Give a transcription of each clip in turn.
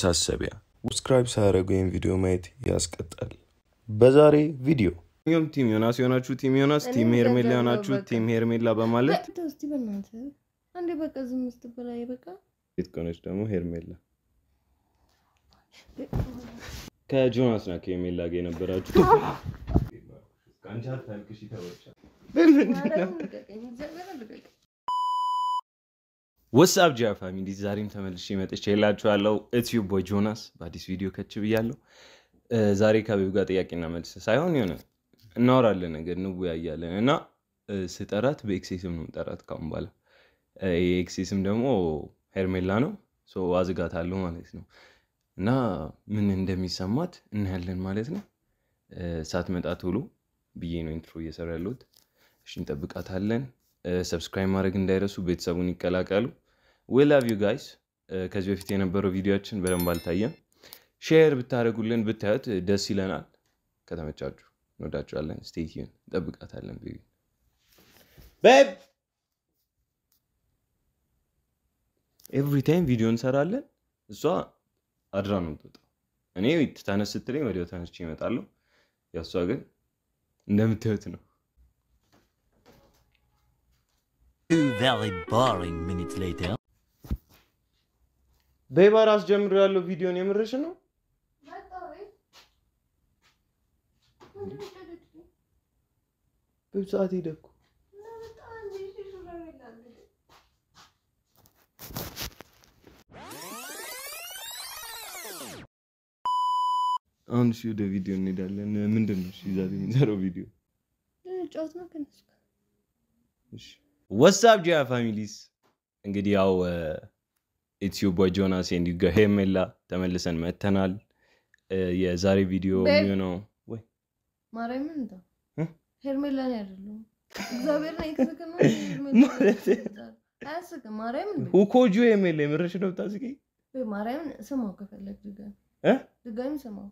ማሳሰቢያ፣ ሰብስክራይብ ሳያደርጉ ይህን ቪዲዮ ማየት ያስቀጣል። በዛሬ ቪዲዮ ኛውም ቲም ዮናስ የሆናችሁ ቲም ዮናስ፣ ቲም ሄርሜላ የሆናችሁ ቲም ሄርሜላ በማለት እስቲ በእናትህ አንዴ በቃ ዝም ስትበላ በቃ ቤት ከሆነች ደግሞ ሄርሜላ ከጆናስ ና ከሄርሜላ ጋር የነበራችሁ ወሳብ ጃ ፋሚሊ ዛሬም ተመልሼ መጥቼ የላችኋለሁ። ኢትስ ዩ ቦይ ጆናስ በአዲስ ቪዲዮ ከች ብያለሁ። ዛሬ ከቤብ ጋር ጥያቄና መልስ ሳይሆን የሆነ እናወራለን ነገር እንወያያለን እና ስጠራት በኤክሴ ስም ነው ጠራት ካሁን በኋላ የኤክሴ ስም ደግሞ ሄርሜላ ነው። አዝጋታለሁ ማለት ነው እና ምን እንደሚሰማት እናያለን ማለት ነው። ሳትመጣ ቶሎ ብዬ ነው ኢንትሮ እየሰራ ያለሁት። እሺ እንጠብቃታለን። ሰብስክራይብ ማድረግ እንዳይረሱ፣ ቤተሰቡን ይቀላቀሉ። ዊ ላቭ ዩ ጋይስ። ከዚህ በፊት የነበረው ቪዲዮችን በደንብ አልታየም። ሼር ብታደርጉልን ብታዩት ደስ ይለናል። ከተመቻችሁ እንወዳችኋለን። ስቴይ ቲዩን እንጠብቃታለን። ቤቢ ቤብ ኤቭሪ ታይም ቪዲዮ እንሰራለን። እሷ አድራ ነው የምትወጣው። እኔ ተነስ ስትለኝ ወዲያው ተነስቼ እመጣለሁ። ያሷ ግን እንደምታዩት ነው። Two very boring minutes later. ቤባ ራስ ጀምሮ ያለው ቪዲዮን የምርሽ ነው? ቤብ ሰዓት ሄደ እኮ። አሁን እሺ ወደ ቪዲዮ እንሄዳለን። ምንድን ነው እሺ ዛሬ የሚሰራው ቪዲዮ? ጫወት ነው ከነሱ ጋር ወሳብ ጂያ ፋሚሊስ እንግዲህ ያው ኢትስ ዩ ቦይ ጆናስ ኤንድ ዩ ሄርሜላ ተመልሰን መተናል። የዛሬ ቪዲዮ ቤብ። የሚሆነው ወይ ማርያምን እንታ እ? ሄርሜላ ነው ያደለው እግዚአብሔር ነው ይክስክ ነው ማለት? አያስቅም። ማርያምን ቤ- ሁኮጁ ሄርሜላ የምርሽ ነው ብታስቂኝ ቤ- ማርያምን ስማው ከፈለግ ድጋሚ እ? ድጋሚ ስማው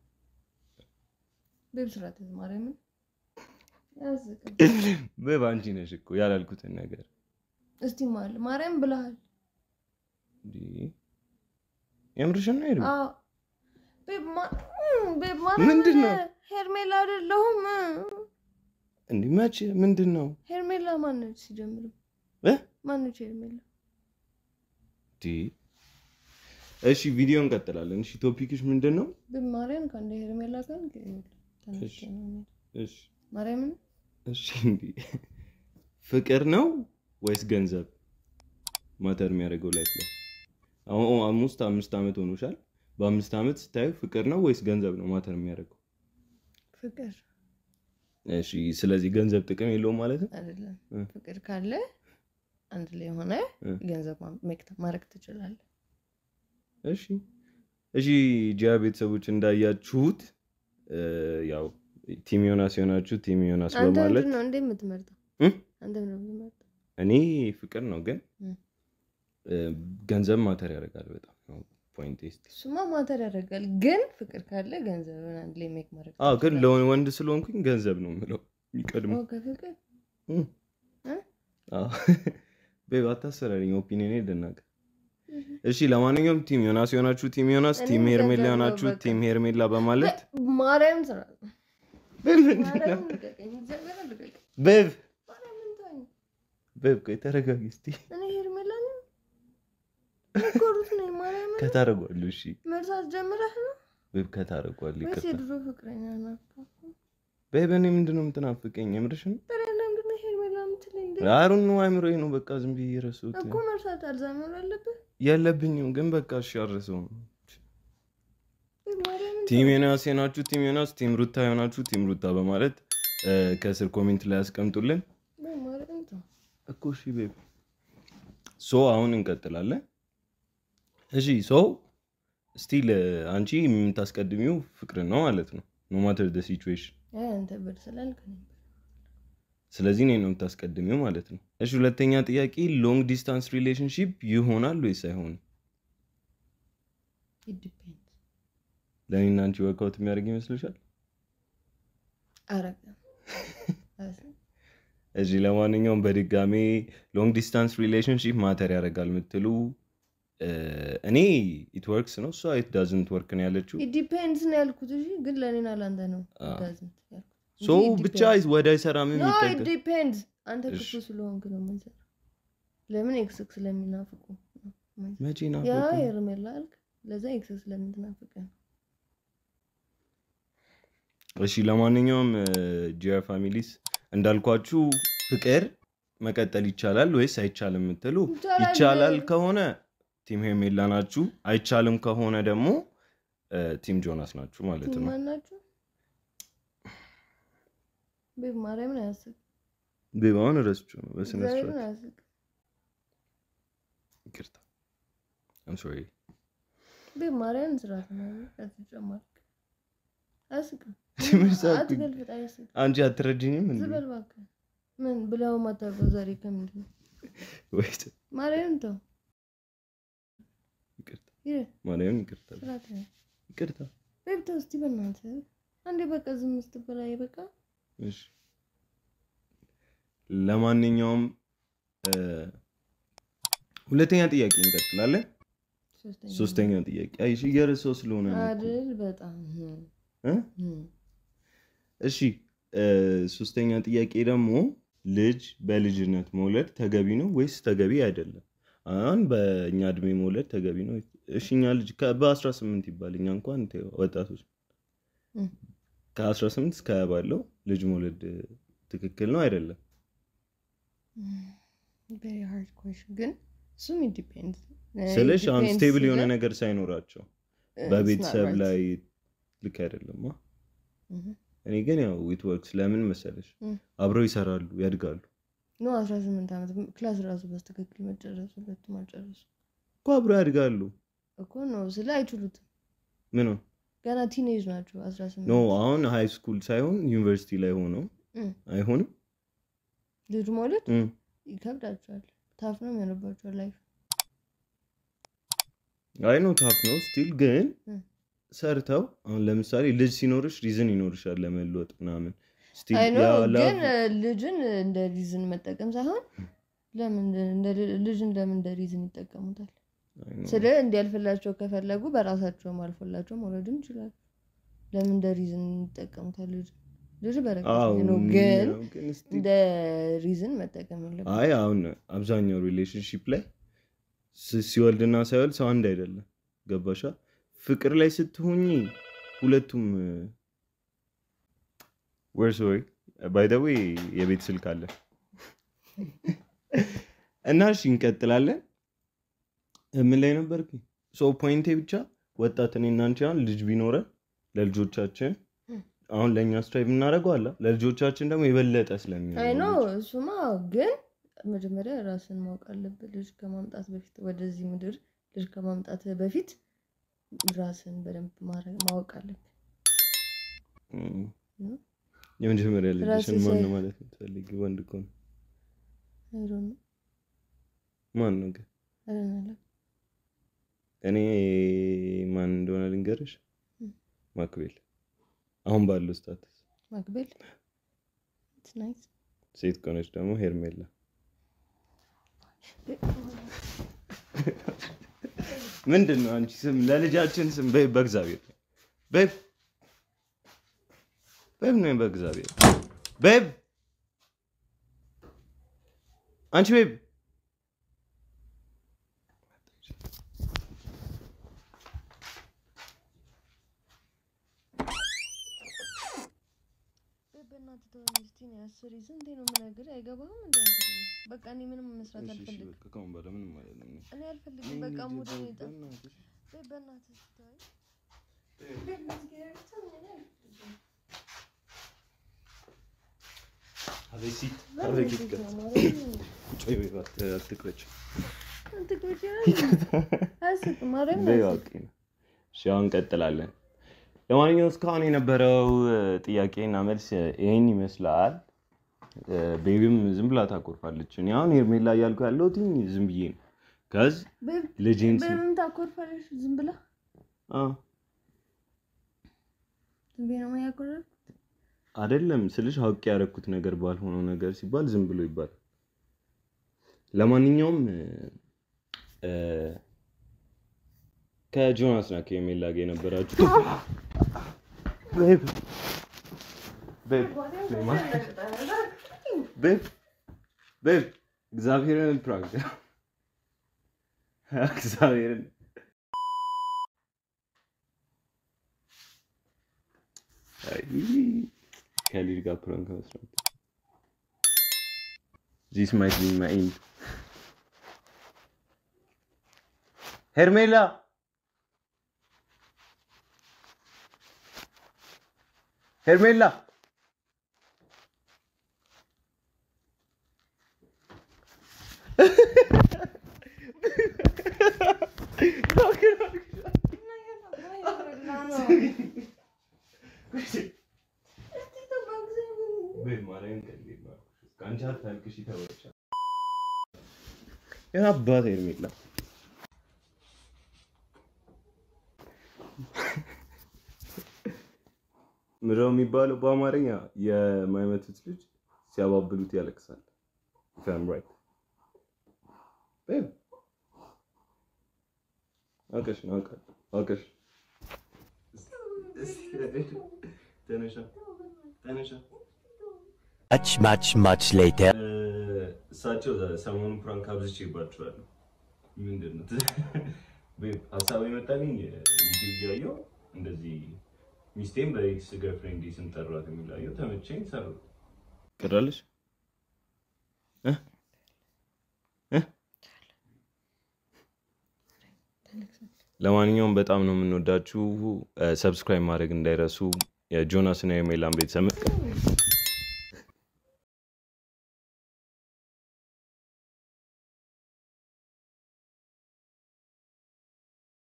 ቤብ ስራት ማርያምን አያስቅም። ቤብ አንቺ ነሽ እኮ ያላልኩትን ነገር እስቲ ማል ማርያም ብለሃል። እንዴ! የምርሽን ነው ሄርሜላ? አዎ ቤብ ማ- እም፣ ቤብ ማርያምን ምንድን ነው? ሄርሜላ አይደለሁም። እንዴ መቼ ምንድን ነው ሄርሜላ ማነች? ሲጀምር እ? ማነች ሄርሜላ? እንዴ! እሺ ቪዲዮ እንቀጥላለን። እሺ ቶፒክሽ ምንድን ነው? ቤብ ማርያም ከአንደ ሄርሜላ ጋር ተነስቼ እሺ። ነው የምሄድ። እሺ ማርያምን እሺ እንዴ ፍቅር ነው ወይስ ገንዘብ ማተር የሚያደርገው ላይፍ ላይ? አሁን አምስት አምስት ዓመት ሆኖሻል። በአምስት ዓመት ስታዩ ፍቅር ነው ወይስ ገንዘብ ነው ማተር የሚያደርገው? ፍቅር እሺ ስለዚህ ገንዘብ ጥቅም የለውም ማለት ነው። አይደለም። እ። ፍቅር ካለ አንድ ላይ የሆነ እ። ገንዘብ ማ- ሜክ- ማድረግ ትችላለህ። እሺ እሺ ጂያ ቤተሰቦች እንዳያችሁት እ፣ ያው ቲም ዮናስ የሆናችሁ ቲም ዮናስ አንተ በማለት ምንድን ነው እንዴ የምትመርጠው? እ? አንተ ምንድን ነው የምትመርጠው? እኔ ፍቅር ነው ግን እ። እ፣ ገንዘብ ማተር ያደርጋል በጣም ነው ፖይንት እሱማ ማተር ያደርጋል፣ ግን ፍቅር ካለ ገንዘብን አንድ ላይ ሜክ ማድረግ አዎ ግን ትችላለህ። ለወንድ ስለሆንኩኝ ገንዘብ ነው የምለው የሚቀድመው። ኦ፣ ከፍቅር አዎ። ቤብ አታሰራሪኝ፣ ኦፒኒየን ደናቅ። እሺ ለማንኛውም ቲም ዮናስ የሆናችሁ ቲም ዮናስ፣ እኔ ቲም ሄርሜላ ገንዘብ ነው የሆናችሁ በቃ። ቲም ሄርሜላ በማለት ማርያም ስራ ምንድን ነው? ማርያም ልቀቀኝ፣ እግዚአብሔር ልቀቀኝ። ቤብ ማርያምን ተወኝ። ቤብ ቆይ ተረጋጊ እስኪ። እኔ ሄርሜላ ነኝ ኮሩት ነኝ። ማርያምን ከታረጓሉ እሺ መርሳት ጀምረህ ነው ቤብ ከታረጓሉ ወይስ ይቅርታ። የድሮ ፍቅረኛ ናቸው? ቤብ እኔ ምንድን ነው የምትናፍቀኝ? የምርሽ ነው? ታዲያ ለምንድን ነው ሄርሜላ የምትለኝ? እንዴ? አሩን ነው አይምሮዬ ነው በቃ ዝም ብዬ ረሱት እኮ መርሳት አልዛመር አለብህ። የለብኝም ግን በቃ እሺ አልረሳውም። ማርያምን ቲም ዮናስ የሆናችሁ ቲም ዮናስ፣ ቲም ሩታ የሆናችሁ ቲም ሩታ በማለት እ፣ ከስር ኮሜንት ላይ ያስቀምጡልን። ተወኝ። ማርያምን ተወኝ። እኮ እሺ ቤብ ሶ አሁን እንቀጥላለን። እሺ ሶ ስቲል አንቺ የምታስቀድሚው ፍቅርን ነው ማለት ነው ኖ ማተር ደ ሲቹዌሽን። አይ አንተ ብር ስላልክ ነው። ስለዚህ እኔ ነው የምታስቀድሚው ማለት ነው። እሺ ሁለተኛ ጥያቄ ሎንግ ዲስታንስ ሪሌሽንሺፕ ይሆናል ወይስ አይሆንም? It depends። ለእኔና አንቺ ወርክአውት የሚያደርግ ይመስልሻል? አረገም አስ- እዚህ ለማንኛውም በድጋሜ ሎንግ ዲስታንስ ሪሌሽንሺፕ ማተር ያደርጋል የምትሉ እኔ ኢት ወርክስ ነው እሷ ኢት ዳዝንት ወርክ ነው ያለችው ዲፔንድስ ነው ያልኩት እሺ ግን ለእኔና ለአንተ ነው አዎ። doesn't ያልኩት ሶ እንጂ it ብቻ depends። ወደ አይሰራም ኖ የሚጠቀም ዲፔንድስ አንተ እሺ። ክፉ ስለሆንክ ነው የምንሰራ ለምን ኤክስክ ስለሚናፍቁ ነው የምንሰራው። መቼ ያ ናፈቁ ሄርሜላ አልክ ለዛ ኤክስክ ስለምትናፍቅ ነው እሺ ለማንኛውም ጂያ ፋሚሊስ እንዳልኳችሁ ፍቅር መቀጠል ይቻላል ወይስ አይቻልም የምትሉ ይቻላል። ይቻላል ከሆነ ቲም ሄርሜላ ናችሁ አይቻልም ከሆነ ደግሞ እ፣ ቲም ጆናስ ናችሁ ማለት ነው ማናችሁ ቤብ ማርያምን አያስቅ ቤባውን ረስችሁ ነው በስነ እግዚአብሔርን ስርዓት አያስቅ ይቅርታ I'm sorry። ቤብ ማርያምን ስርዓት ነው ያትጨማልቅ አያስቅም ትምህርት ሰዓት አትገልፍጥ አያስቅ አንቺ አትረጅኝም እንዴ ዝበል እባክህ ምን ብለው ማታውቀው ዛሬ ከምንድን ነው ወይስ ማርያምን ተው ይቅርታ ይህ ማርያም ይቅርታ ስርዓት ነው ይቅርታ ቤብ ተው እስቲ በእናትህ አንዴ በቃ ዝም ስትበላ በቃ እሺ ለማንኛውም እ፣ ሁለተኛ ጥያቄ እንቀጥላለን ሶስተኛ ሶስተኛ ጥያቄ አይሽ እየረሳው ስለሆነ ነው እኮ። አይደል በጣም እ? እሺ እ፣ ሶስተኛ ጥያቄ ደግሞ ልጅ በልጅነት መውለድ ተገቢ ነው ወይስ ተገቢ አይደለም? አሁን በእኛ እድሜ መውለድ ተገቢ ነው። እሺ እኛ ልጅ በ18 ይባል እኛ እንኳን ተይው ወጣቶች እም። ከ18 እስከ 20 ባለው ልጅ መውለድ ትክክል ነው አይደለም? ቬሪ ሃርድ ኮሽን ግን እሱም ኢንዲፔንድ ስለሽ አሁን ስቴብል የሆነ ነገር ሳይኖራቸው በቤተሰብ ላይ ልክ አይደለም። አ? እኔ ግን ያው ዊት ወርክስ ለምን መሰለሽ እም። አብረው ይሰራሉ፣ ያድጋሉ ኖ 18 ዓመት ክላስ ራሱ በስትክክል መጨረሱ ሁለቱም አልጨረሱ እኮ አብረው ያድጋሉ። እኮ ነው ስለ አይችሉትም ምን ነው ገና ቲኔጅ ናቸው 18 ኖ አሁን ሃይ ስኩል ሳይሆን ዩኒቨርሲቲ ላይ ሆነው እም። አይሆንም። ልጅ መውለድ እም። ይከብዳቸዋል ታፍ ነው የሚሆንባቸዋል ላይፍ አይ ነው ታፍ ነው ስቲል ግን እም። ሰርተው አሁን ለምሳሌ ልጅ ሲኖርሽ ሪዝን ይኖርሻል ለመለወጥ ምናምን Still አይ ኖ ያ ግን ላቭ- እ፣ ልጅን እንደ ሪዝን መጠቀም ሳይሆን ለምን እንደ ልጅን ለምን እንደ ሪዝን ይጠቀሙታል አይ ነው። ስለ እንዲያልፍላቸው ከፈለጉ በራሳቸውም አልፎላቸው መውለድም ይችላሉ ለምን እንደ ሪዝን ይጠቀሙታል ልጅ ልጅ በረከት አዎ ነው ግን ነው፣ ግን still- እንደ ሪዝን መጠቀም የለብንም አይ አሁን አብዛኛው ሪሌሽንሺፕ ላይ ስ- ሲወልድና ሳይወልድ ሰው አንድ አይደለም። ገባሻ? ፍቅር ላይ ስትሆኝ ሁለቱም ወርስ ወይ ባይ ዘ ዌይ የቤት ስልክ አለ እና እሺ እንቀጥላለን። ምን ላይ ነበርኩ? ሶ ፖይንቴ ብቻ ወጣት እኔና አንቺ አሁን ልጅ ቢኖረን ለልጆቻችን አሁን ለእኛ ስትራይቭ እናደርገው አለ ለልጆቻችን ደግሞ የበለጠ ስለሚሆን አይ ኖ እሱማ ግን መጀመሪያ ራስን ማወቅ አለብህ ልጅ ከማምጣት በፊት ወደዚህ ምድር ልጅ ከማምጣት በፊት ራስን በደንብ ማረ- ማወቅ አለብህ እም። እም። የመጀመሪያ ልጅሽን ራሴ ማን ነው ሳይ- ማለት የምትፈልጊ? ወንድ እኮ ነው። I don't know. ማን ነው ግን? I don't know. እኔ ማን እንደሆነ ልንገርሽ፣ እም። ማክቤል አሁን ባለው ስታትስ። ማክቤል It's nice. ሴት ከሆነች ደግሞ ሄርሜላ። ምንድን ነው አንቺ ስም ለልጃችን ስም በይ፣ በእግዚአብሔር በይ፣ በይ ነው በእግዚአብሔር ቤብ፣ አንቺ ቤብ በእናትህ ተወኝ እስኪ ነው አስር ስንቴ ነው የምነግርህ? አይገባህም እንደ አንተ ደግሞ። በቃ እኔ ምንም መስራት አልፈልግም። ከአሁን በኋላ ምንም ማለት ነው። እኔ አልፈልግም። በቃ ሙድ ነው የጠፋ። ቤብ በእናትህ እስኪ ተወኝ። ቤብ መዝጊያ ተወኝ። አቤሲት ለምን አቤት እንደዚህ ነው ማርያምን? ጮይ ቤብ አትቅረጭ። አትቅበጭ አያስቅም። ማርያምን በይ አያስቅም። አውቄ ነው። እሺ አሁን እንቀጥላለን። ለማንኛውም እስካሁን የነበረው እ, ጥያቄና መልስ እ, ይህን ይመስላል። እ, ቤቢም ዝም ብላ ታኮርፋለች። እኔ አሁን ሄርሜላ እያልኩ ያለሁት ዝም ብዬ ነው። ከዚ ቤብ ልጄን ስ- በምን ታኮርፋለሽ? ዝም ብላ አ፣ ዝም ብዬ ነው የማያኮርፍ። አይደለም ስልሽ አውቄ ያደረኩት ነገር ባልሆነው ነገር ሲባል ዝም ብሎ ይባላል። ለማንኛውም እ, እ, ከጆናስ ና ከሜላ ጋር የነበራችሁ ቤብ ቤብ ቤብ ቤብ እግዚአብሔርን ፕራንክ እግዚአብሔርን አይ፣ ከሊድ ጋር ፕራንክ መስራት ዚስ ማይት ቢ ማይ ኤንድ ሄርሜላ ሄርሜላ አባት ሄርሜላ ምድረው የሚባለው በአማርኛ የማይመቱት ልጅ ሲያባብሉት ያለቅሳል። If I'm right. Babe. አውቀሽ ነው አውቃለሁ አውቀሽ ተነሻ ተነሻ Much, much, much later. እሳቸው ሰሞኑን ፕራንክ አብዝቼባቸዋለሁ። ምንድን ነው ቤብ ሀሳብ የመጣልኝ ዩቲዩብ እያየሁ እንደዚህ ሚስቴን በኤክስ ገርፍሬንድ ስም ጠሯት የሚላየው ተመቸኝ፣ ሰሩ ቅራለች። ለማንኛውም በጣም ነው የምንወዳችሁ። ሰብስክራይብ ማድረግ እንዳይረሱ። የጆናስና የሜላን ቤተሰብ